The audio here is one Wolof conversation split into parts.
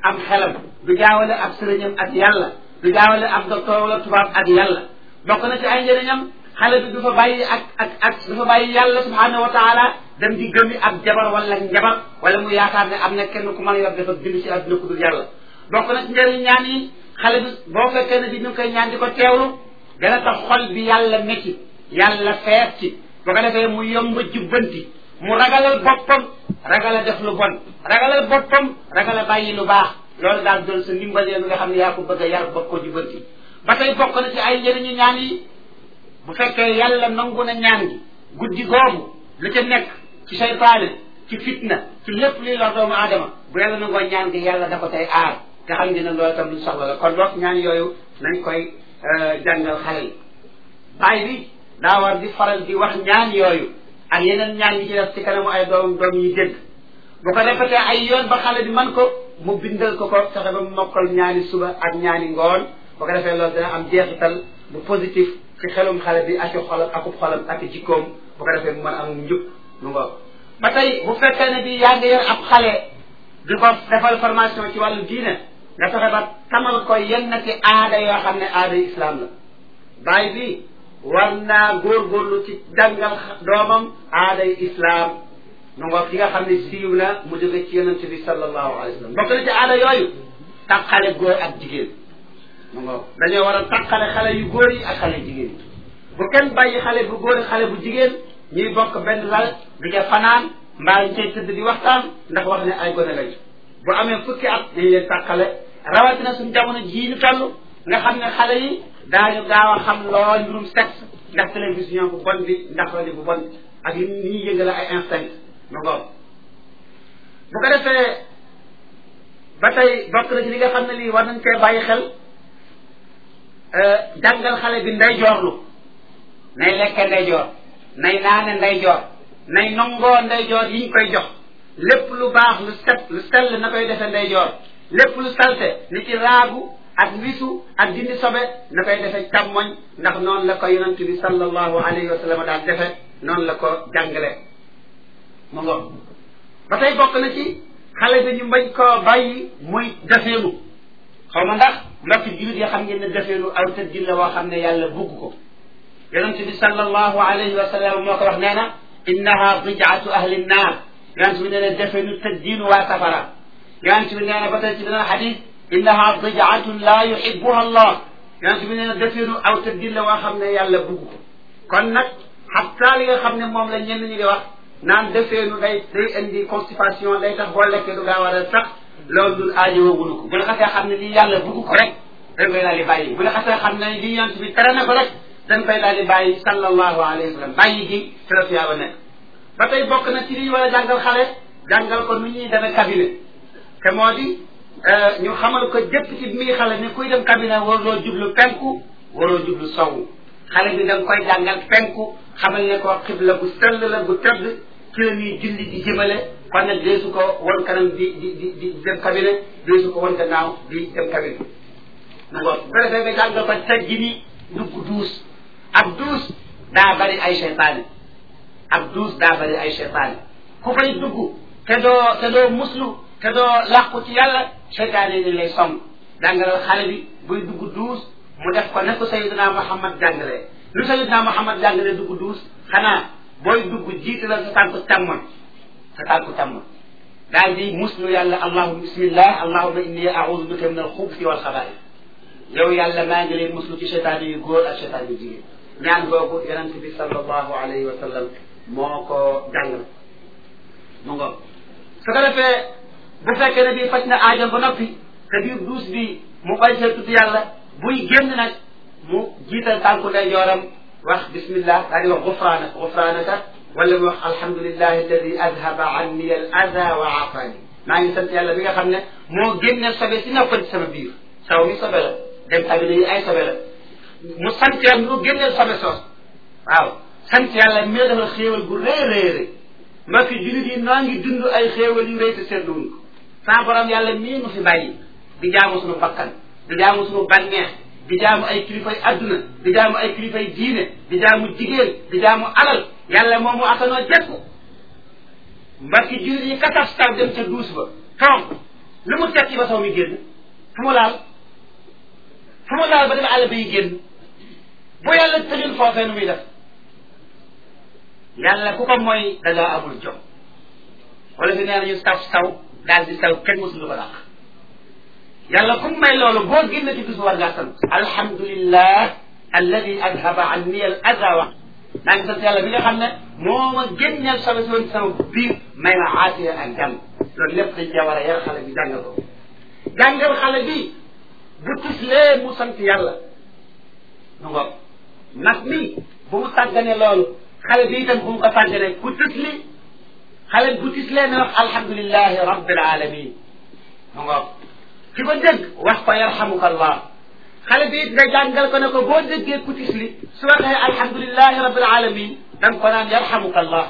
am xelam du jaawale ab sëriñam ak yàlla du jaawale ab docteur wala tubaab ak yàlla bokk na ci ay njëriñam xale bi du fa bàyyi ak ak ak du fa bàyyi yàlla subhanahu wa taala dem di gëmi ab jabar wala njabar wala mu yaakaar ne am na kenn ku mën a yor dafa bind ci àdduna ku dul yàlla bokk na ci njëriñ ñaan yi xale bi boo fekkee ne bi ñu ngi koy ñaan di ko teewlu dana tax xol bi yàlla nekki yàlla feer ci bu ko defee mu yomb jubbanti mu ragalal boppam ragala def lu bon ragalal boppam ragala bàyyi lu baax loolu daal doon sa ndimbalee bi nga xam ne yaa ko bëgg a yar bëgg ko jubbanti ba tey bokk na ci ay njëriñu ñaan yi bu fekkee yàlla nangu na ñaan gi guddi googu lu ca nekk ci seytaane ci fitna ci lépp luy lor doomu aadama bu yàlla nangoo ñaan gi yàlla da ko tey aar te xam ngeen ne loolu tam lu soxla la kon boog ñaan yooyu nañ koy jàngal xale yi baay bi daa war di faral di wax ñaan yooyu ak yeneen ñaan yi ci def ci kanamu ay doom doom yi dégg bu ko defetee ay yoon ba xale bi man ko mu bindal ko ko fexe ba mu mokkal ñaani suba ak ñaani ngoon bu ko defee loolu dana am jeexital bu positif ci xelum xale bi ak xolam akub xolam ak jikkoom bu ko defee mu mën am njub lu ngoog ba tey bu fekkee ne bi yaa ngi yor ab xale di ko defal formation ci wàllu diine nga fexe ba tamal ko yenn ci aada yoo xam ne aada islam la baay bi war naa góorgóorlu ci jàngal doomam aaday islam nu ngoog ki nga xam ne siiw na mu jóge ci yonente bi sallallahu alayhi wa sallam bokk na ci aada yooyu taqale góor ak jigéen nu ngoog dañoo war a taqale xale yu góor yi ak xale jigéen yi bu kenn bàyyi xale bu góor xale bu jigéen ñuy bokk benn lal di ca fanaan mbaa ñu cay tëdd di waxtaan ndax wax ne ay gone lañu bu amee fukki at dañ leen tàqale rawatina suñu jamono jii ñu toll nga xam ne xale yi daañu gaaw a xam lool mbirum sexe ndax télévision bu bon bi ndax rajo bu bon bi ak yi ni ñuy yëngale ay instinct nu ngoog bu ko defee ba tey bokk na ci li nga xam ne lii war nañ cee bàyyi xel jàngal xale bi nday joorlu nay lekke nday joor nay naane nday joor nay nongoo nday joor yi ñu koy jox lépp lu baax lu set lu sell na koy defee nday joor lépp lu salte ni ci raagu ak wisu ak dindi sobe na koy defee càmmoñ ndax noonu la ko yonent bi sallallahu alayhi wa sallam daal defe noonu la ko jàngale mu ngoog ba tey bokk na ci xale bi ñu mbañ koo bàyyi muy defeenu xaw ma ndax mbokki jullit yi xam ngeen ne defeenu aw tëddin la woo xam ne yàlla bugg ko yonent bi sallallahu alayhi wa sallam moo ko wax nee na innaha bijaatu ahli nnaar yonent bi nee na defeenu tëddiinu waa safara yonent bi nee na ba tey ci beneen xadis innaha bijaatun laa yuhibbuha allah yonent bi nee na defeenu aw tëddin la woo xam ne yàlla bugg ko kon nag xataa li nga xam ne moom la ñenn ñi di wax naan defeenu day day indi constipation day tax boo lekkee du gaaw a sax loolu dul aajowagunu ko bu la xasee xam ne lii yàlla bugg ko rek dañ koy daal di bàyyi bu la xasee xam ne lii yonent bi tere na ko rek dañ koy daal di bàyyi sallallahu alayhi wa sallam bàyyi gi ci la tuyaaba nekk ba tey bokk na ci li ñu war a jàngal xale jàngal ko nu ñuy demee cabinet te moo di ñu xamal ko jëpp ci mi xale ne kuy dem cabinet waroo jublu penku waroo jublu sowu xale bi da nga koy jàngal penku xamal ne ko xibla bu sell la bu tëdd ci la ñuy julli di jëmale kon nag deesu ko wan kanam di di di di dem cabinet deesu ko wan gannaaw di dem cabinet na ngoon bu defee nga jàngal ko teggi ni dugg duus ab duus daa bari ay seytaane ab duus daa bari ay seytaane ku fay dugg te doo te doo muslu te doo làqu ci yàlla seytaane yi lay song jàngalal xale bi buy dugg duus mu def ko ne ko sayidina Muhammad jàngalee lu sayidina Muhammad jàngalee dugg duus xanaa booy dugg jiitalal sa tànku càmmoñ sa tànku càmmoñ daal di muslu yàlla allahuma bismillah allahuma inni audu bika min alxubsi wal xabaais yow yàlla maa ngi leen muslu ci seytaane yu góor ak seytaane yu jigéen ñaan googu yonente bi sallallahu alayhi wa sallam moo ko jàngal mu ngo su ko defee bu fekkee ne bii faj na aajam ba noppi te biir duus bi mu bay see tudd yàlla buy génn nag mu jiital tànku ndeyjooram wax bismillah daal di wax gufraanaka gufraanaka wala mu wax alhamdulillahi alladi adhaba anni al ada wa afani maa ngi sant yàlla bi nga xam ne moo génne sobe si nekkoon ci sama biir saw mi sobe la dem cabinet yi ay sobe la mu sant yàlla mu génneel sobe soos waaw sant yàlla mi defal xéewal gu rëy rëy rëy ma fi jullit yi noo ngi dund ay xéewal yu rëy te seetluwuñ ko saa borom yàlla mii nu fi bàyyi di jaamu suñu bakkan di jaamu suñu bànneex di jaamu ay kilifay adduna di jaamu ay kilifay diine di jaamu jigéen di jaamu alal yàlla moom mu atanoo jekku mbakki jullit yi kataf taw dem ca duus ba toog lu mu tekki ba soo mi génn fu mu laal fu mu laal ba dem àll bi génn bu yàlla tëjul foofee nu muy def yàlla ku ko mooy da ngaa amul jom wala fi nee nañu saw saw daal di saw kenn mosul ko dàq yàlla ku may loolu boo génn ci bis war ngaa sant alhamdulillah alladi adhaba anni al ada wa maa ngi sant yàlla bi nga xam ne moo ma génneel sobe si woon sama biir may ma aafiya ak jàmm loolu lépp dañ cee war a yar xale bi jàngal ko jàngal xale bi bu tislee mu sant yàlla nu ngo nag mi bu mu sàggane loolu xale bi itam bu mu ko sàggane ku tisli xale bu tislee ne wax alhamdulilahi rabbil alamin nu ngo ki ko dégg wax ko yarhamuka allah xale bi it nga jàngal ko ne ko boo déggee ku tisli su waxee alhamdulilahi rabbil alamin da nga ko naan yarhamuka allah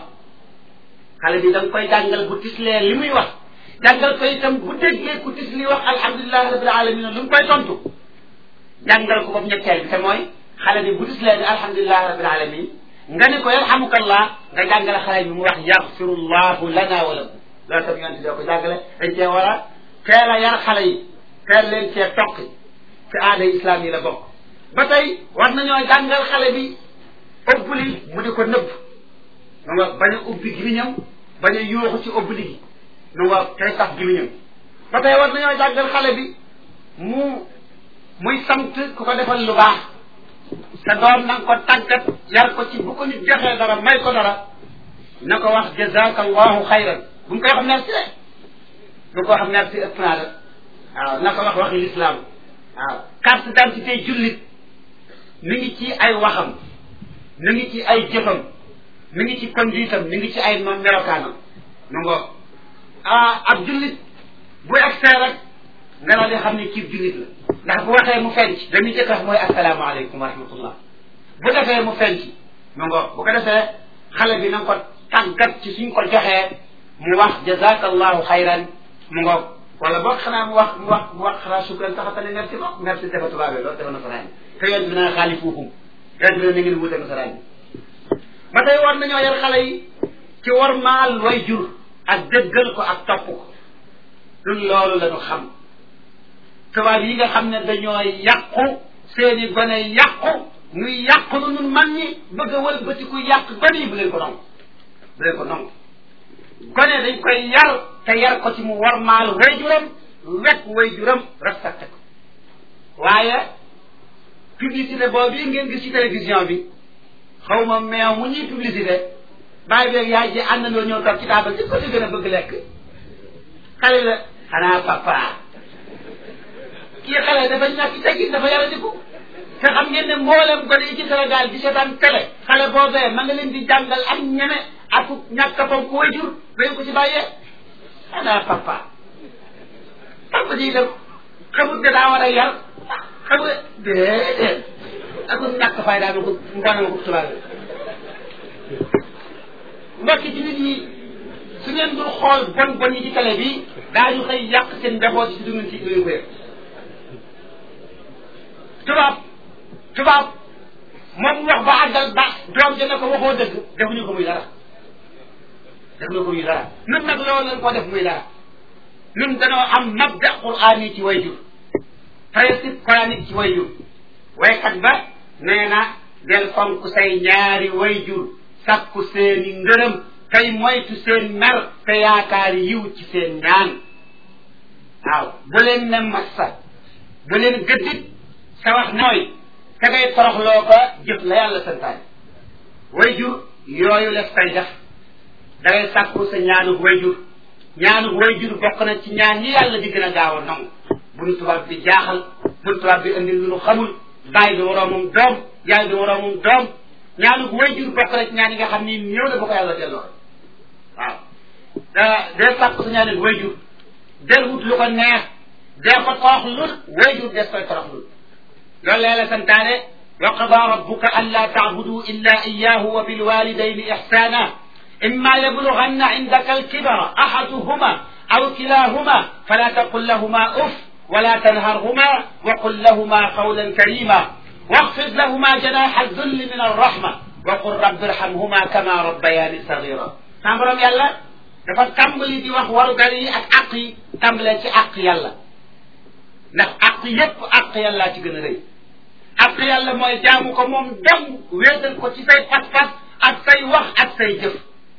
xale bi da nga koy jàngal bu tislee li muy wax jàngal ko itam bu déggee ku tisli wax alhamdulilahi rabbil alamin lu mu koy tontu jàngal ko boobu ñetteel bi te mooy xale bi bu tislee ne alhamdulilahi rabbil alamin nga ne ko yarhamuka allah nga jàngale xale bi mu wax yaxfirullahu lana wa lakum loolu tam yonent doo ko jàngale dañ cee war a teel a yar xale yi teel leen cee toqi ci aada islam yi la bokk ba tey war nañoo jàngal xale bi ëbbli mu di ko nëbb nu nga bañ a ubbi gimiñam bañ a yuuxu ci ëbbli gi nu nga tey sax gimiñam ba tey war nañoo jàngal xale bi mu muy sant ku ko defal lu baax sa doom na nga ko tàggat yar ko ci bu ko nit joxee dara may ko dara na ko wax jazaka allahu xayran bu mu koy wax merci de bu ko xam merci ëpp naa la waaw na ko wax waxi lislaam waaw carte d'identité jullit mi ngi ci ay waxam mi ngi ci ay jëfam mi ngi ci conduitam mi ngi ci ay melokaanam nu ngo ah ab jullit bu egsee rek nga daal di xam ne kii jullit la ndax bu waxee mu fenc la muy jëkk wax mooy asalaamaaleykum wa rahmatullah bu defee mu fenc nu ngo bu ko defee xale bi na nga ko tàggat ci suñ ko joxee mu wax jazakallahu xayran mu ngo wala boog xanaa mu wax mu wax mu wax xanaa sukran sax tane merci bokk merci dafa tubaabee loolu dafa nasaraan te yoon bi naa xaalifuuhum yoon bi na ngeen wuute nasaraan ba tey war nañoo yar xale yi ci war maal way jur ak dëggal ko ak topp ko lu loolu la ñu xam tubaab yi nga xam ne dañoo yàqu seeni gone yàqu ñuy yàqu lu ñun man ñi bëgg a wëlbatiku yàq gone yi bu leen ko nangu bu leen ko nangu gone dañ koy yar te yar ko ci mu war maal way juram wekk way juram respecté ko waaye publicité boobu yi ngeen gis ci télévision bi xaw ma meew mu ñuy publicité bàyyi beeg yaay ji àndandoo ñëw toog ci taabal ci ko ci gën a bëgg lekk xale la xanaa papa kii xale dafa ñàkk teggin dafa yara diku te xam ngeen ne mboolem gone yi ci Sénégal di seetaan télé xale boobee ma nga leen di jàngal am ñeme ak ñàkk a fonk way jur ba ko ci bàyyee xanaa papa papa ji dem xamut ne daa war a yar xamut déedéet ak ñàkk fay daa ma ko ngoone ma ko tubaab mbokki ci nit ñi su ngeen dul xool bon bon yi ci télé bi daañu xëy yàq seen njaboot ci dugg ci duñu ko yëg tubaab tubaab moom wax ba àggal ba doom ja ne ko waxoo dëgg defuñu ko muy dara defuñu ko muy dara nun nag loolu lañ ko def muy dara nun dañoo am mabda quraan yi ci way jur principe coranique ci way jur waykat ba nee na del fonk say ñaari way jur sakku seeni ngërëm tey moytu seen mer te yaakaar yiw ci seen ñaan waaw bu leen ne massa bu leen gëddit sa wax nooy te ngay toroxloo ko jëf la yàlla santaane way jur yooyu les koy def da ngay sàkku sa ñaanug way jur ñaanug way jur bokk na ci ñaan yi yàlla di gën a gaaw a nangu bu nu tubaab bi jaaxal bu nu tubaab bi indil lu nu xamul bàyyi bi moroomum doom yaay bi moroomum doom ñaanug way jur bokk na ci ñaan yi nga xam ni ñëw na ba ko yàlla delloo waaw dee sàkku sa ñaanug way jur del wut lu ko neex dee ko torox lul way jur des koy torox lul loolu la santaane wa qada rabbuka an laa tacbudu illa iyahu wa bilwalidayni ixsana imma yablughanna indaka alkibara ahaduhuma aw kilahuma fala taqul lahuma uf ولا تنهرهما وقل لهما قولا كريما واخفض لهما جناح الذل من الرحمة وقل رب ارحمهما كما ربياني صغيرا سامبرم يلا dafa tàmbali di wax warugar yi ak àq yi tàmbalee ci àq yàlla ndax àq yépp àq yàllaa ci gën a rëy àq yàlla mooy jaamu ko moom dem wéetal ko ci say pas-pas ak say wax ak say jëf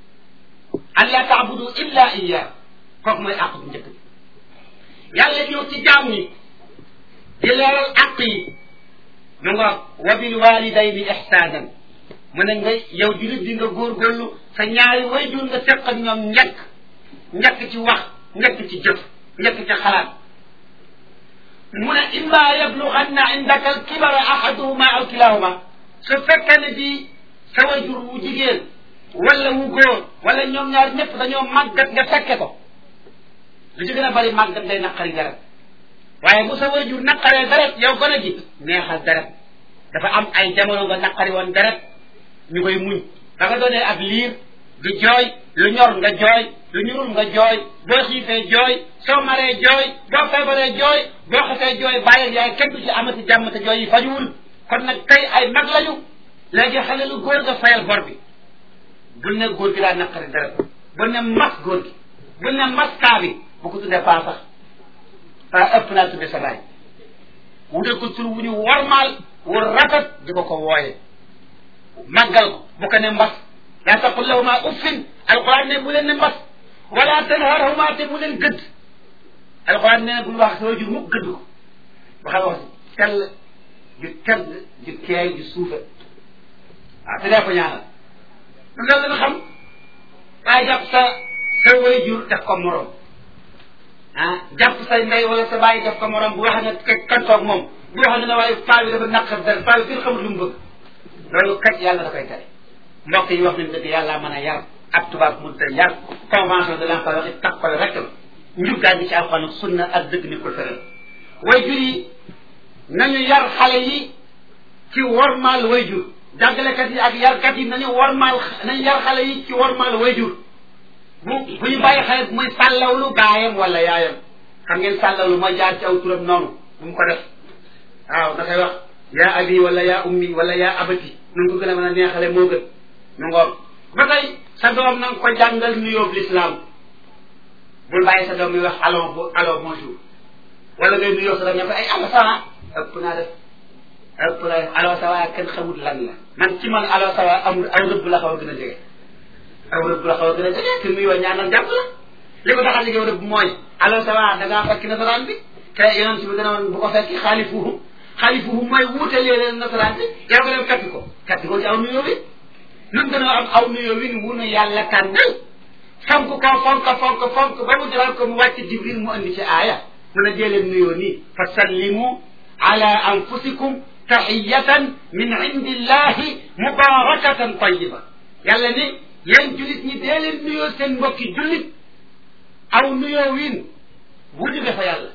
an laa taabudu illa iya kooku mooy àq bu njëkk bi yàlla ñëw ci jaam ñi di leeral àq yi mu nga wa bil walidayni ihsaanan mu ne nga yow julit di nga góorgóorlu sa ñaari wayjur nga seq ak ñoom njëkk njëkk ci wax njëkk ci jëf njëkk ci xalaat mu ne imma yablughanna indaka alkibara ahaduhuma aw kilahuma su fekkee ne di sa wayjur wu jigéen wala wu góor wala ñoom ñaar ñëpp dañoo màggat nga fekke ko lu ci gën a bari màggat day naqari deret waaye bu sa wayjur naqaree deret yow gën a ji neexal deret dafa am ay jamono nga naqari woon deret ñu koy muñ da nga doonee ab liir di jooy lu ñor nga jooy lu ñurul nga jooy boo xiifee jooy soo maree jooy boo feebaree jooy boo xasee jooy bàyyi yaay kenn du ci amati jàmm te jooy yi fajuwul kon nag tey ay mag lañu léegi xale lu góor nga fayal bor bi bul ne góor gi daa naqari deret bul ne mas góor gi bul ne mas kaa bi bu ko tuddee paa sax paa ëpp naa tudde sa baay wutal ko tur wu ñu warmaal wu rafet di ko ko wooye màggal ko bu ko ne mbas laa taqul lahuma uffin alquran ne bu leen ne mbas wala tanharhuma te bu leen gëdd alquran ne bul wax sa wajur mukk gëdd ko waxal wax si tell ju tedd ju teey ju suufe waaw te dee ko ñaanal lu nga leen xam waaye jàpp sa sa wajur def ko morom ah jàpp sa ndey wala sa bàyyi def ko morom bu wax ne kan toog moom bu wax ne ne waaye paa bi dafa naqar dara paa bi kenn xamul lu mu bëgg loolu kat yàlla da koy tere mbokk yi wax nañ dëgg yàlla mën a yar ab tubaab mun te yar convention de l'enfant waxi takkole rek la njubgaan bi ci alxuraan sunna ak dëgg ni ko tëral way jur yi nañu yar xale yi ci wormaal way jur jàngalekat yi ak yarkat yi nañu wormaal nañu yar xale yi ci wormaal way jur bu bu ñu bàyyi xale muy sàllawlu baayam wala yaayam xam ngeen sàllawlu mooy jaar ci aw turam noonu bu mu ko def waaw da koy wax yaa abi wala yaa ummi wala yaa abati nu ko gën a mën a neexale moo gën nu ngoog ba tey sa doom na nga ko jàngal nuyoob lislaam bul bàyyi sa doom muy wax allo bo allo bonjour wala ngay nuyoo sa doom ne ko ay allo ça va ëpp naa def ëpp naa def allo ça va kenn xamul lan la man ci man allo ça va amul aw rëbb la xaw a gën a jege aw rëbb la xaw a gën a jege te nuyoo ñaanal jàpp la li ko tax a jege rëbb mooy allo ça va da ngaa fekk nasaraan bi te yonent bi dana woon bu ko fekki xaalifuhu xaalifuhu mooy wuutalee leen nasaraan bi yow nga dem fekki ko fekki ko ci aw nuyoo bi nun dañoo am aw nuyoo wi wu nu yàlla tànnal fonk ko fonk fonk fonk ba mu jaral ko mu wàcc jibril mu andi ci aaya mu ne dee leen nuyoo nii fa sallimu ala anfusikum taxiyatan min indillahi mubarakatan tayiba yàlla ni yéen julit ñi dee leen nuyoo seen mbokki jullit aw nuyoo wiin wu jóge fa yàlla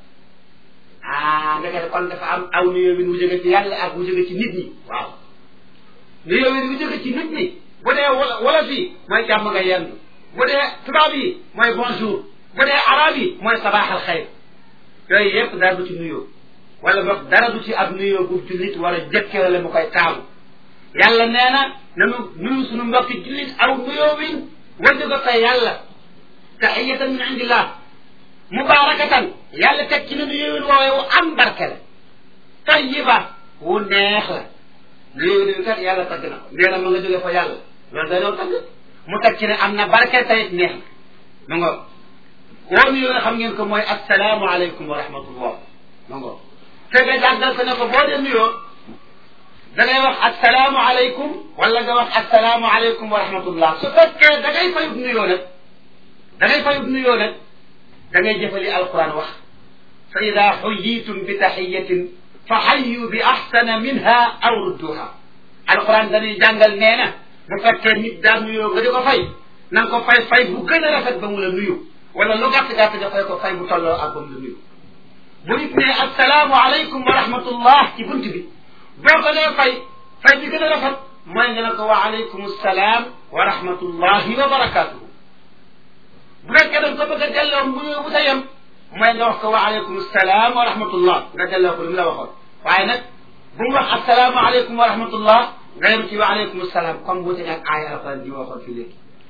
ah ndeke kon dafa am aw nuyoo wiin wu jóge ci yàlla ak wu jóge ci nit ñi waaw nuyoo wiin wu jóge ci nit ñi bu dee wala fii mooy jàmm nga yendu bu dee tubaab yi mooy bonjour bu dee arab yi mooy sabaax al xayr yooyu yëpp dara du ci nuyoo wala boog dara du ci ab nuyoo bu jullit wala jëkke wala mu koy taamu yàlla nee na nanu nuyu suñu mbokki jullit aw nuyoo win wajju ko tey yàlla taxiyatan min indillah mubarakatan yàlla teg ci ne nuyoo win woowee wu am barke la tayiba wu neex la nuyoo win kat yàlla tagg na ko nee na ma nga jóge fa yàlla loolu day doon tagg mu teg ci ne am na barke tayit neex na ma nga woo nuyoo nga xam ngeen ko mooy assalaamu aleykum wa rahmatullah ma nga te nga jàggal ko ne ko boo dee nuyoo da ngay wax assalaamu aleykum wala nga wax assalaamu aleykum wa rahmatullah su fekkee da ngay fayub nuyoo nag da ngay fayub nuyoo nag da ngay jëfali alquran wax fa ida xuyitum bi taxiyatin fa xayu bi axsana minha aw rudduha alquran dañuy jàngal nee na bu fekkee nit daa nuyoo nga di ko fay na nga ko fay fay bu gën a rafet ba mu la nuyu wala lu gàtt gàtt nga fay ko fay bu tolloo ak ba mu la nuyu bu nit ne assalaamu aleykum wa rahmatullah ci bunt bi boo ko dee fay fay bi gën a rafet mooy nga ne ko wa aleykum salaam wa rahmatullahi wa barakatuhu bu fekkee da nga ko bëgg a delloo mu bu sa yem mooy nga wax ko wa aleykum salaam wa rahmatullah nga delloo ko li mu la waxoon waaye nag bu mu wax assalaamu aleykum wa rahmatullah nga yem ci wa aleykum salaam comme wuute ak aaya alquran ji waxoon fii léegi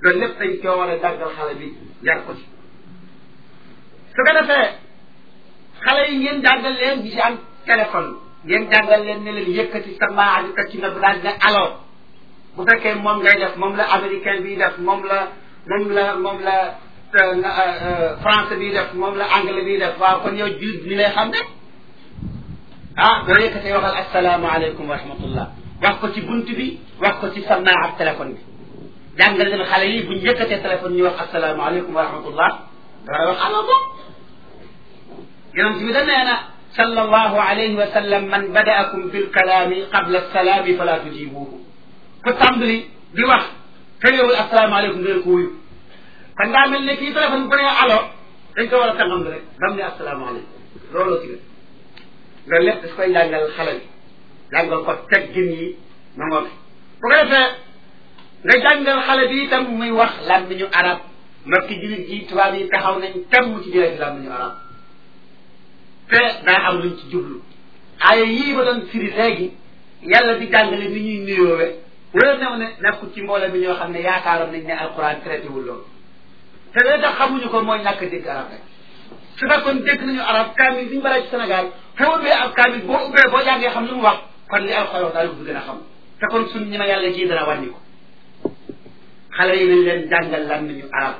loolu lépp dañ koo war a jàngal xale bi yar ko ci su ko defee xale yi ngeen jàngal leen ñi si am téléphone ngeen jàngal leen ne leen yëkkati sa maa di teg ci na bu daal ne alors bu fekkee moom ngay def moom la américain bi def moom la moom la moom la français bi def moom la anglais bi def waaw kon yow jullit ni lay xam ne ah doo yëkkatee waxal asalaamaaleykum wa rahmatullah wax ko ci bunt bi wax ko ci sànnaa ak téléphone bi jàngal leen xale yi buñ yëkkatee téléphone ñu wax asalaamaaleykum wa rahmatullah war a wax allo bo yonent bi da nee na sallallahu alayhi wa sallam man badaakum bil kalaami qabla salaami fala tujibuhu ku tàmbali di wax te yowul asalaamaaleykum ngeen ko wuyu kon daa mel ne kii téléphone bu nee allo dañ ko war a tàngam rek ba mu ne asalaamaaleykum loolu ci loolu lépp daf koy jàngal xale bi jàngal ko teggin yi ma ngoon bu ko defee nga jàngal xale bi itam muy wax làmmiñu arab mbokki jullit ji tubaab yi taxaw nañ temm ci jëlee ci làmmiñu arab te daa am luñ ci jublu aaya yii ba doon firi léegi yàlla di jàngale ni ñuy nuyoowe wala new ne nekkul ci mbooloo mi ñoo xam ne yaakaaroon nañ ne alquran traité wul loolu te lee tax xamuñu ko mooy ñàkk dégg arab rek su fekkoon dégg nañu arab kaamil bi ñu baree ci Sénégal foo ubbee ab kaamil boo ubbee boo jàngee xam lu mu wax kon li alxuraan wax daal du gën a xam te kon suñ ñi ma yàlla ji dana wàññi ko xale yi nañ leen jàngal làmmiñu arab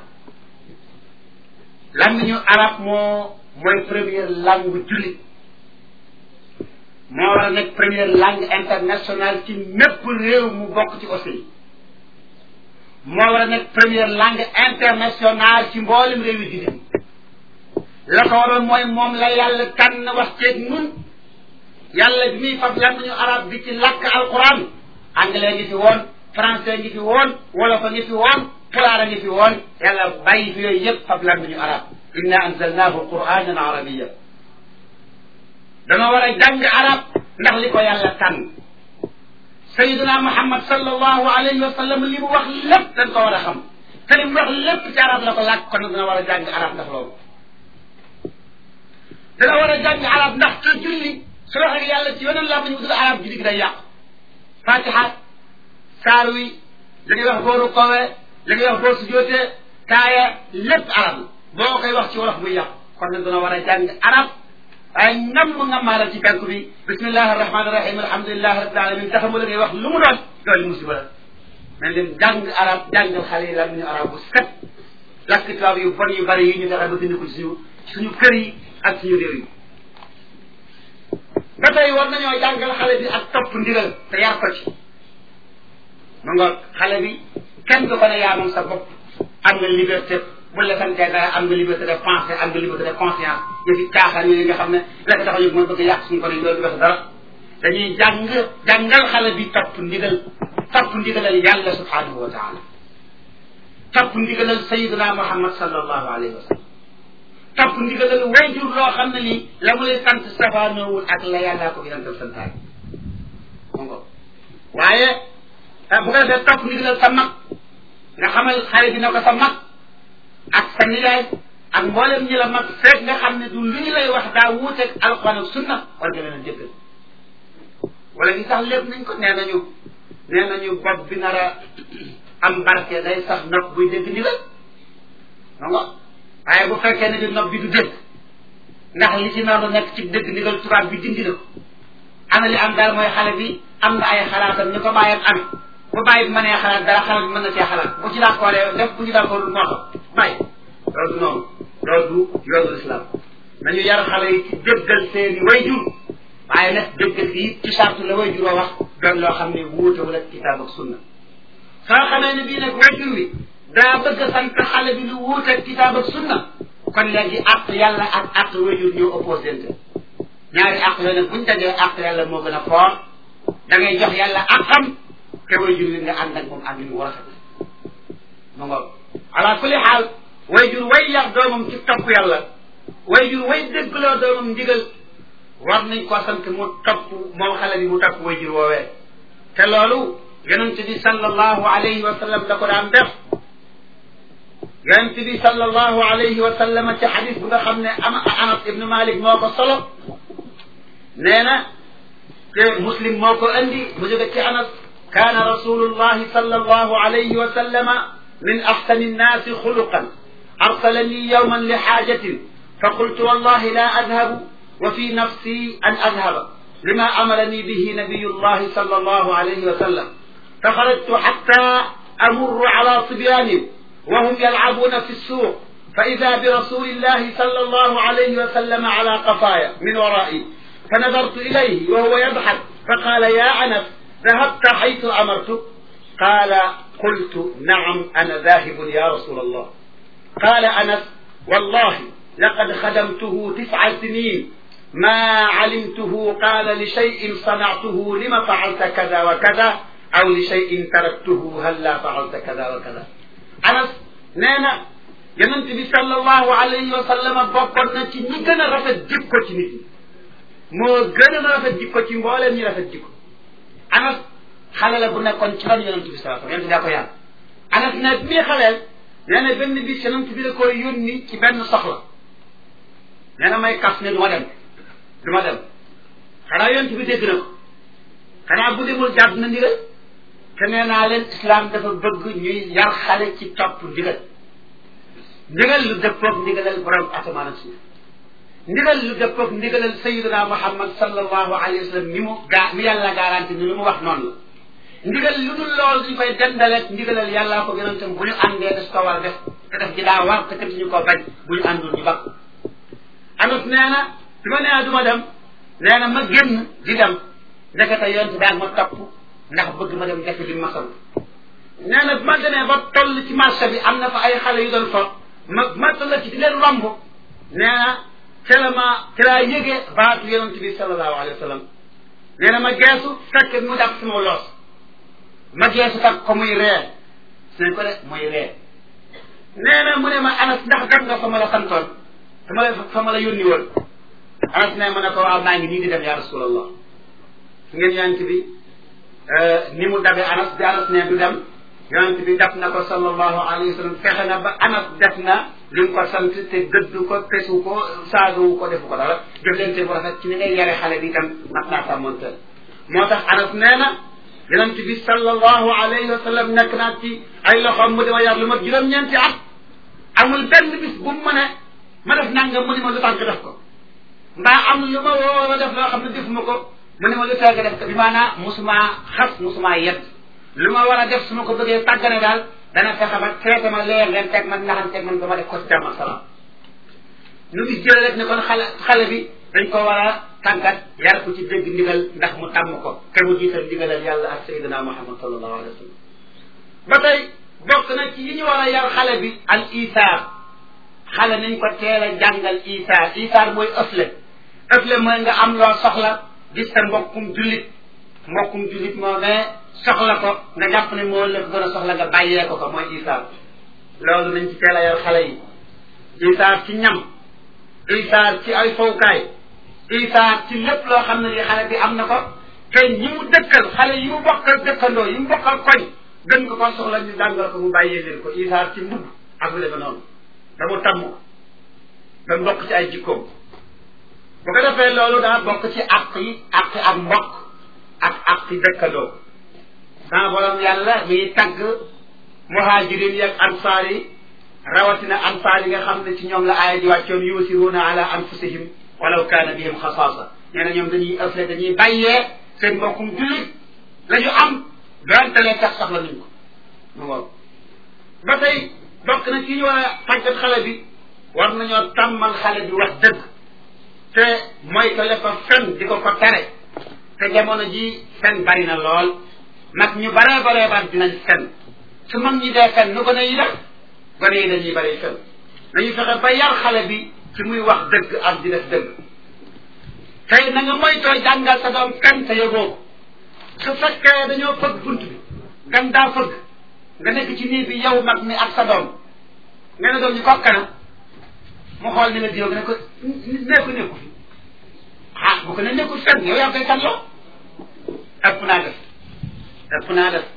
làmmiñu arab moo mooy première langue jullit moo war a nekk première langue internationale ci mépp réew mu bokk ci OCI moo war a nekk première langue internationale ci mboolem réew yi di la ko waroon mooy moom la yàlla tànn wax ceeg nun yàlla bi muy fab làmmiñu arab bi ci làkk alquran anglais ngi fi woon français ngi fi woon wolof a ngi fi woon pulaar a ngi fi woon yàlla bàyyi fi yooyu yëpp fab làmmiñu arab inna anzalnahu quranan arabiya dana war a jàng arab ndax li ko yàlla tànn sayiduna muhammad sallallahu alayhi wa sallam li mu wax lépp dañ ko war a xam te li mu wax lépp ci arab la ko làkk kon dana war a jàng arab ndax loolu dana war a jàng arab ndax ci julli su wax ak yàlla ci weneen làmmiñ bu tudd arab julli gi day yàqu fatiha saar wi li ngay wax boo rukkowee li ngay wax boo sujootee taaya lépp arab la boo koy wax ci wolof muy yàqu kon nag dana war a jàng arab waaye ngam ngamaaral ci penku bi bismillahi arrahmani irrahim alhamdulilahi rabbil alamin te xamul la ngay wax lu mu doon loolu musiba la nañ leen jàng arab jàngal xale yi làmmiñu arab bu set lakk tubaab yu bon yu bari yi ñu fexe ba dindi ko ci suñu suñu kër yi ak suñu réew yi ba tey war nañoo jàngal xale bi ak topp ndigal te yar ko ci ma nga xale bi kenn du ko ne yaa moom sa bopp am nga liberté bu la santee dara am nga liberté de pensée am nga liberté de conscience yëfi caaxaan yooyu nga xam ne la ko tax a jóg mooy bëgg yàq suñu ko ne loolu wax dara dañuy jàng jàngal xale bi topp ndigal topp ndigalal yàlla subhanahu wa taala topp ndigalal sayiduna muhammad sallallahu alayhi wa sallam topp ndigalal wayjur loo xam ne lii la mu lay sant safaanoowul ak la yàllaa ko yonental santaay mon ko waaye bu ko defee topp ndigalal sa mag nga xamal xale bi na ko sa mag ak sa nijaay ak mboolem ñi la mag fekk nga xam ne du lu ñu lay wax daa wuuteeg alquran ak sunna war nga leen a jëkkal wala gi sax lépp nañ ko nee nañu nee nañu bopp bi nar a am barke day sax nopp buy dégg ndigal non non waaye bu fekkee ne bi nopp bi du dégg ndax li ci nar a nekk ci dégg ndigal tubaab bi dindi na ko ana li am daal mooy xale bi am na ay xalaatam ñu ko bàyyam am bu bàyyi bi mënee xalaat dara xale bi mën na cee xalaat bu ci d'accordee def bu ci d'accord moo xam bàyyi loolu du noonu loolu du yoonu islam nañu yar xale yi ci déggal seeni wayjur waaye nag déggal gi ci sartu la wayjur a wax doon loo xam ne wuutewul ak kitaab ak sunna soo xamee ne bii nag wayjur wi daa bëgg a sant xale bi lu wuuteeg kitaab ak sunna kon léegi àq yàlla ak àq wayjur ñoo opposante ñaari àq yooyu nag buñ dajee àq yàlla moo gën a foor da ngay jox yàlla àqam te wayjur wi nga ànd ak moom ànd wu rafet ma ngoog ala kulli xaal wayjur way yar doomam ci topp yàlla wayjur way déggloo doomam ndigal war nañ ko sant mu topp moom xale bi mu topp wayjur woowee te loolu yonent bi sallallahu alayhi wa sallam da ko daan def yonent bi sallallahu alayhi wa sallam ci xadis bu nga xam ne am anas ibnu malik moo ko solo nee na te muslim moo ko andi mu jóge ci anas kaana rasulullahi sallallahu alayhi wa sallama min axsani nnaasi xuluqan arsalani yowman li xaajatin fa qultu wallahi la adhabu wa fi nafsi an adhaba lima amarani bihi nabiyu llahi sal allahu alayhi wa sallam fa xarajtu xatta amurru ala sibyanin wa hum yalcabuuna fi ssuuq fa ida bi rasulillahi sal allahu alayhi wa sallam ala qafaaya min wara'i fa nadartu ilayhi wa huwa yadxak fa qaala ya anas dahabta xaytu amartuk qaala qultu naam ana daahibun ya rasul allah qaala anas wallahi laqad xadamtuhu tisca sinin ma calimtuhu qaala li shayin sanactuhu lima facalta kada wa kada aw li shayin taraktuhu halla facalta kada wa kada anas nee na yonent bi sallallahu alayhi wa sallam bokkoon na ci ñi gën a rafet jikko ci nit ñi moo gën a rafet jikko ci mbooleem ñi rafet jikko anas xale la bu nekkoon ci ron yonent bi sallallahu alayhi wa sallam yonent daa ko yàlla anas ne bii xaleel nee na benn bis yonent bi da koy yónni ci benn soxla nee na may kas ne du ma dem du ma dem xanaa yonent bi dégg na ko xanaa bu demul jàdd na ndigal te nee naa leen islam dafa bëgg ñuy yar xale ci topp ndigal ndigal lu dëppoog ndigalal borom asamaan ak suuf ndigal lu dëppoog ndigalal sayiduna muhammad sallallahu alayhi wa sallam ni mu gaa mi yàlla garanti ni lu mu wax noonu la ndigal lu dul loolu duñ koy dendaleeg ndigalal yàllaa ko yonentam bu ñu àndee des ko war a def te def ji daa war te kenn ñu ko bañ bu ñu àndul ñu bakk anas nee na bi ma nee du ma dem nee na ma génn di dem ndekete yonent daal ma topp ndax bëgg ma dem def li ma sant nee na bi ma demee ba toll ci marché bi am na fa ay xale yu doon fa ma ma toll ci di leen romb nee na ca la ma ca laa yëgee baatu yonent bi sallallahu alayhi wa sallam nee na ma geesu fekk mu def sama loos ma geesu tak ko muy ree suñ ko de muy ree nee na mu ne ma anas ndax dem nga fa ma la santoon fa ma la fa ma la yónni woon anas ne ma ne ko waaw maa ngi nii di dem ya rasulallah su ngeen yonent bi ni mu dabe anas bi anas ne du dem yonent bi def na ko sallallahu alayhi wa sallam fexe na ba anas def na li nga ko sant te gëddu ko pesu ko saagawu ko defu ko dara jëflante bu rafet ci ni ngay yare xale bi itam mat naa sàmmonteel moo tax anas nee na yonent bi sallallahu alayhi wa sallam nekk naa ci ay loxoom mu dama yar lu ma juróom-ñeenti at amul benn bis bu mu ne ma def nangam mu ne ma lu tànk def ko mbaa am lu ma woo a def loo xam ne defuma ko mu ne ma lu tànk def ko bi maanaa musumaa xas musumaa yedd lu ma war a def su ma ko bëggee tàggane daal dana fexe ba traité ma leer leen teg ma naxan teg man ba ma def ko ci jàmm ak salaam nu gis jële rek ne kon xale xale bi dañ ko war a tàggat yar ko ci dégg ndigal ndax mu tàmm ko te mu jiital ndigalal yàlla ak sayyidina muhammad sallallahu alayhi wa sallam ba tey bokk na ci yi ñu war a yar xale bi al isaar xale nañ ko teel a jàngal isaar isaar mooy ëfle ëfle mooy nga am loo soxla gis sa mbokkum jullit mbokkum jullit moo ne soxla ko nga jàpp ne moo la gën a soxla nga bàyyee ko ko mooy isaar loolu nañ ci teel a yar xale yi isaar ci ñam isaar ci ay fowkaay isaar ci lépp loo xam ne li xale bi am na ko te ñi mu dëkkal xale yi mu bokkal dëkkandoo yi mu bokkal koñ gën ko ko soxla ñu jàngal ko mu bàyyee leen ko isaar ci mbubb ak lu demee noonu da mu tàmm ba mbokk ci ay jikkoom bu ko defee loolu daa bokk ci àq yi àq ak mbokk ak àq yi dëkkandoo sama borom yàlla mi tagg muhajirin yi ak ansaar yi rawatina ansaar yi nga xam ne ci ñoom la aaya di wàccoon yusiruuna ala anfusihim walaw kaana bihim xasaasa nee na ñoom dañuy ëfle dañuy bàyyee seen mbokkum jullit la ñu am doonte lee tax soxla nañ ko mu ngoog ba tey bokk na ci ñu war a tàggat xale bi war nañoo tàmmal xale bi wax dëgg te mooy ko lefa fen di ko ko tere te jamono ji fen bari na lool mag ñu baree baree bar dinañ fen su mag ñi dee fen nu gone yi def gone yi dañuy bari fen dañuy fexe ba yar xale bi ci muy wax dëgg ak di def dëgg tey na nga moytoo jàngal sa doom fen te yëgoo ko su fekkee dañoo fëgg bunt bi gan daa fëgg nga nekk ci nii bi yow mag mi ak sa doom nga ne doom ñu kokka na mu xool ni nga diw ne ko nekku nekku fi ah bu ko ne nekkul fen yow yaa koy kan loo ëpp naa def ëpp naa def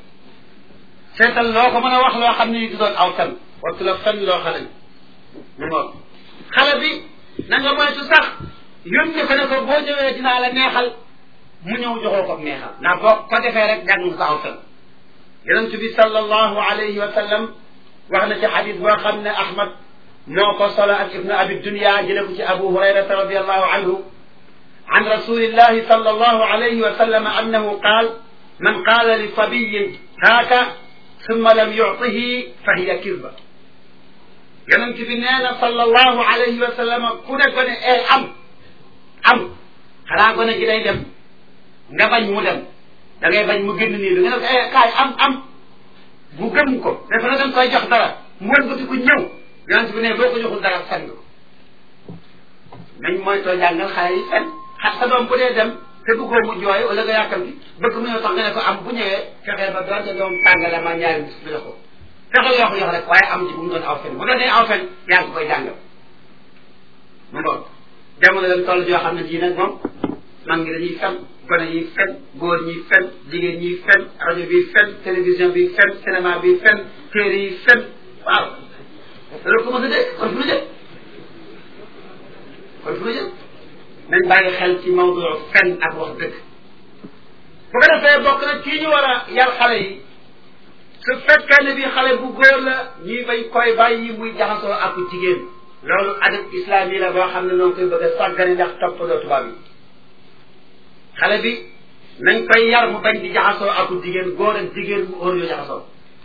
seetal loo ko mën a wax loo xam ne du doon aw fen wattu la fen loo xale bi mu ngoog xale bi na nga moytu sax yónni ko ne ko boo ñëwee dinaa la neexal mu ñëw joxoo ko neexal ndax boo ko defee rek jàng nga ko aw fen yonent bi sallallahu alayhi wa sallam wax na ci xadis boo xam ne ahmad moo ko solo ak ibnu abi dunya jële ko ci abu hurayrata radiallahu anhu عن رسول الله صلى الله عليه وسلم أنه قال من قال لصبي هاك ثم لم يعطه فهي كذبة yonent bi nee na sallallahu alayhi wa sallam ku ne ko ne eh am am xanaa gone gi day dem nga bañ mu dem da ngay bañ mu génn nii da nga ne ko eh kaay am am bu gëm ko dafa na dañ koy jox dara mu wëlbati ku ñëw yonent bi ne boo ko joxul dara fen nga nañ mooy too jàngal xale yi fen xat sa doom bu dee dem te bëggoo mu jooy wala nga yàkkam bi bëgg mu ñëw tax nga ne ko am bu ñëwee fexeel ba doonte doom tàngala ma ñaari bis bi la ko fexe yoo ko yox rek waaye am ci bu mu doon aw fen bu doonee aw fen yaa ngi koy jàngal mu ngoon jamono lañ toll joo xam ne jii nag moom mag ngi dañuy fen gone yi fen góor ñi fen jigéen ñi fen rajo bi fen télévision bi fen cinéma bi fen téere yi fen waaw loolu ko mos a dégg kon fu ñu jëm kon fu ñu jëm nañ bàyyi xel ci mawdu fen ak wax dëgg bu ko defee bokk na kii ñu war a yar xale yi su fekkee ne bi xale bu góor la ñuy bay koy bàyyi muy jaxasoo ak jigéen loolu adab islam yi la boo xam ne noonu koy bëgg a sàggane ndax toppandoo tubaab yi xale bi nañ koy yar mu bañ di jaxasoo ak jigéen góor ak jigéen mu óor yoo jaxasoo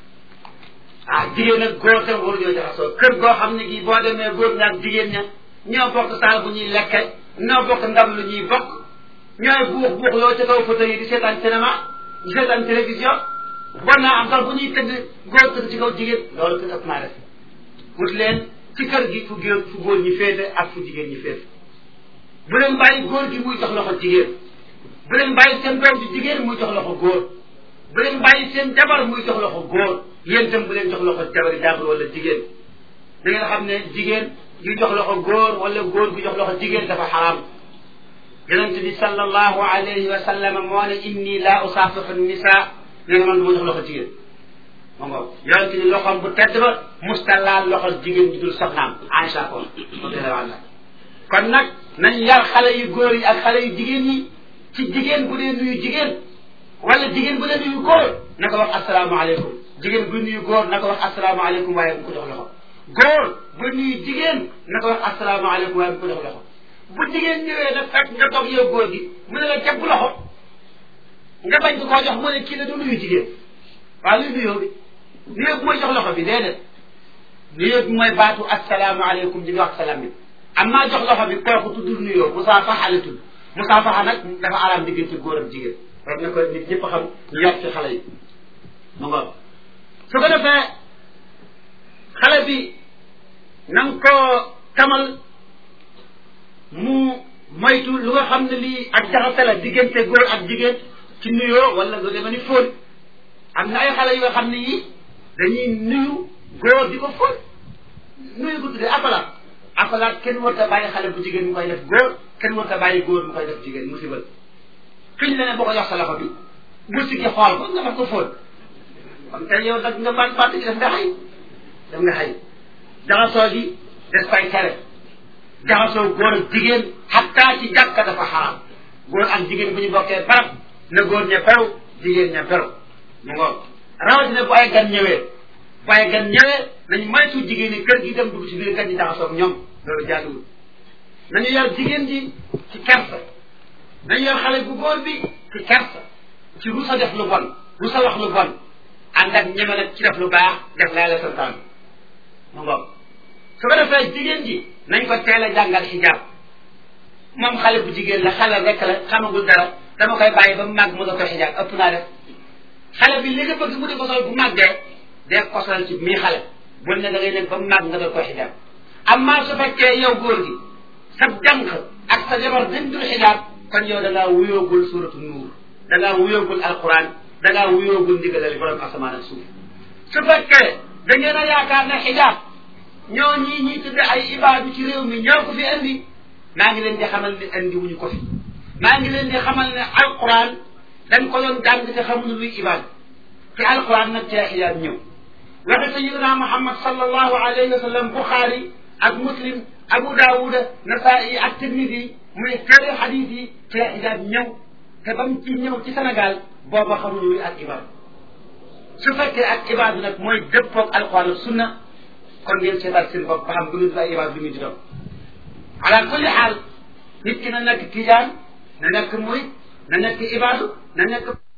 ah jigéen ak góor tam óor yoo jaxasoo kër goo xam ne gii boo demee góor ña ak jigéen ña ñoo bokk saal bu ñuy lekke ñoo bokk ndam lu ñuy bokk ñooy buux buux loo ca kaw fauteuil yi di seetaan cinéma di seetaan télévision war naa am sax bu ñuy tëdd góor tëdd ci kaw jigéen loolu ko ëpp naa def wut leen ci kër gi fu góor fu góor ñi féete ak fu jigéen ñi féete bu leen bàyyi góor gi muy jox loxo jigéen bu leen bàyyi seen doom ci jigéen muy jox loxo góor bu leen bàyyi seen jabar muy jox loxo góor yéen itam bu leen jox loxo jabari jàmbur wala jigéen da ngeen xam ne jigéen gi jox loxo góor wala góor gi jox loxo jigéen dafa xaraam yonente bi sallallahu alayhi wa sallam moo ne inni la usaafihu nisa nee na man du ma jox loxo jigéen ma ngoog yonente ni loxoom bu tedd ba musta laal loxo jigéen ji dul soxnaam Aïcha ko radiyallahu kon nag nañ yar xale yu góor yi ak xale yu jigéen ñi ci jigéen bu dee nuyu jigéen wala jigéen bu dee nuyu góor na ko wax asalaamaaleykum jigéen bu nuyu góor na ko wax asalaamaaleykum waaye bu ko jox loxo góor bu nuyu jigéen na ko wax asalaamaaleykum waaye bu ko jox loxo bu jigéen ñëwee nag fekk nga toog yow góor gi mu ne la jàpp loxo nga bañ ko koo jox mu ne kii la du nuyu jigéen waaw luy nuyoo bi nuyoo bi mooy jox loxo bi déedéet nuyoo bi mooy baatu asalaamaaleykum di nga wax salaam bi amma jox loxo bi kooku tuddul nuyoo musaafaxa la tudd musaafaxa nag dafa araam diggante góor ak jigéen war na ko nit ñëpp xam ñu yor ci xale yi mu ngoog su ko defee xale bi na nga koo tamal mu moytu lu nga xam ne lii ak jaxase la diggante góor ak jigéen ci nuyoo wala lu demee ni fóon am na ay xale yoo xam ne yi dañuy nuyu góor di ko fóon nuyu ko tuddee akolaat akolaat kenn warut a bàyyi xale bu jigéen mu koy def góor kenn warut a bàyyi góor mu koy def jigéen musibal fiñ la ne boo ko jox sa loxo bi bu siggi xool ko nga def ko fóon kon tey yow nag nga baat baat gi def nga xay def nga xay jaxasoo gi des koy tere jaxasoo góor ak jigéen xattaa ci jàkka dafa xaraam góor ak jigéen bu ñu bokkee barab na góor ña beru jigéen ña beru mu ngoog rawatina bu ay gan ñëwee bu ay gan ñëwee nañ moytu jigéen ñi kër gi dem dugg ci biir gan ñi jaxasoo ak ñoom loolu jaaduwul nañu yar jigéen ji ci kersa nañu yar xale bu góor bi ci kersa ci rusa def lu bon rusa wax lu bon ànd ak ñeme nag ci def lu baax def laa la santaan mu ngoog su ko defee jigéen ji nañ ko teel a jàngal xijaab moom xale bu jigéen la xale rek la xamagul dara dama koy bàyyi ba mu màgg mu nga ko xijaab ëpp naa def xale bi li nga bëgg mu di ko sol bu màggee dee ko solal ci mii xale bul ne da ngay nekk ba mu màgg nga doon koy xijaab amma su fekkee yow góor gi sa jànq ak sa jabar dañ dul xijaab kon yow da ngaa wuyoogul suratu nuur da ngaa wuyoogul alquran da ngaa wuyoogul ndigalal borom asamaan ak suuf su fekkee da ngeen a yaakaar ne xijaab ñoo ñii ñii tudde ay ibaadu ci réew mi ñoo ko fi andi maa ngi leen di xamal ne andi wuñu ko fi maa ngi leen di xamal ne alquran dañ ko doon jàng te xamuñu luy ibaadu te alquran nag ci xijaab ñëw waxe sayidina muhammad sallallahu alayhi wa sallam buxaari ak muslim abu daawuda nasaa'i ak tirmidi muy téere xadis yi ci xijaab ñëw te ba mu ci ñëw ci sénégal booba xamuñu luy ak ibaadu su fekkee ak ibaadu nag mooy dëppoog alquran ak sunna kon ngeen seetaat seen bopp ba xam bu ngeen ay ibaadu lu ngeen di doon ala kulli xaal nit ki na nekk tijaan na nekk murit na nekk ibaadu na nekk